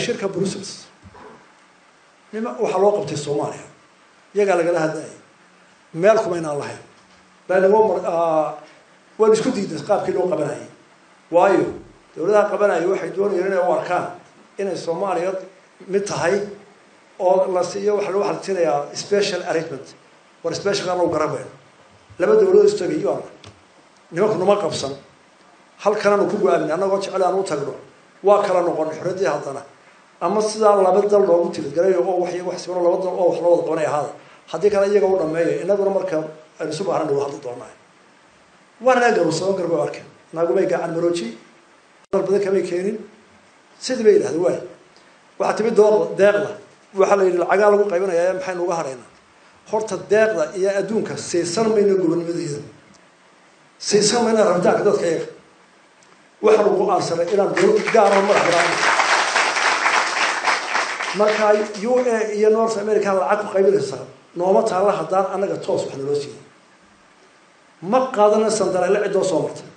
shirka brussels nima waxaa loo qabtay soomaaliya iyagaa lagala hadlayay meel kuma inaan lahayn laanimo waan isku diiday qaabkii loo qabanayay waayo dawladaha qabanaya waxay doonayeen inay u arkaan inay soomaaliya mid tahay oo la siiyo waxa lagu xaltinayaa special arrangement war special aan lagu garabayno laba dawladood istagay aan nimanku numa qabsan halkananu ku go-aamin annagoo jecel aan u tagno waa kala noqon xorradii haddana ama sidaa laba dal loogu tilgalayo oo wax wax sibano laba dal oo wax loo wada qabanay ahaada haddii kale iyaga u dhameeya inaguna marka aynu isu baahan dhawo hadli doonaa waana naga garuusamo garba arkeen naagumay gacan marooji dal badan kamay keenin sidii bay yidhahda waay waxaa timi dooda deeqda waxaa la yidhi lacagaa lagu qaybinayaa maxaynu uga hadhaynaa horta deeqda iyo adduunka siisan mayno gobonnimadeeda siisan mayna rabitaanka dadka iyaga waxaanu go-aansanay inaan dowlad gaara madax banaan marka u a iyo north america lacag ku qaybinaysaa nooma taalla haddaan annaga toos wax naloo siiyay ma qaadana sandareele ciddoo soo martay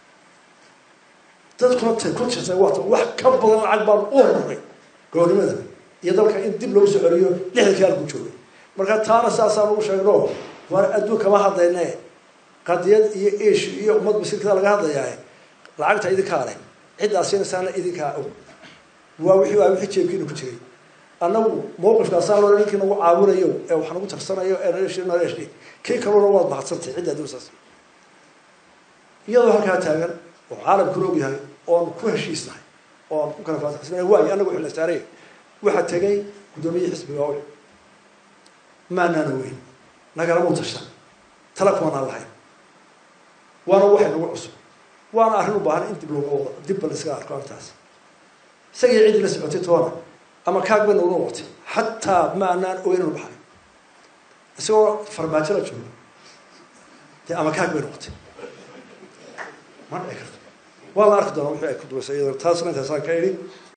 dadkuna tay ku jirtay waata wax ka badan lacag baan u horuray gobolnimada iyo dalka in dib loogu soo celiyo lixdankii halku joogay marka taana saasaan ugu sheegno waar adduun kama hadlayne qadiyad iyo ish iyo ummad masiirkada laga hadlayaa lacagta idinkaa leh ciddaa siinaysaana idinkaa og waa wixii waa wixii jeebkiina ku jiray annagu mawqifkaasaan loo ninkii nagu caawinayo ee wax nagu tarsanayo ee naleeshi naleeshi kii kaluna waad mahadsantay cidda adduunsaas iyadoo halkaa taagan oo caalamkuna og yahay oon ku heshiisnahay oon ku kala faataxsanahay waayo annagu wixii la saaray waxaa tegay guddoomiyihii xisbiga owl maanaana weyn nagalamau tashan tala kumanaan lahayn waana waxay nagu cusub waana arrin u baahan in dib looga wado dib ba la iskaga arko arrintaas isagii ciddii la socotay toona ama kaag bay noola noqotay xataa ma anaan ogeyn inu baxay isagoo farmaajo la joogo dee ama kaag bay noqotay ma dhici karto waa la arki doonaa wixii ay ku dubaysa iyadoo taasna intaasaan ka idhi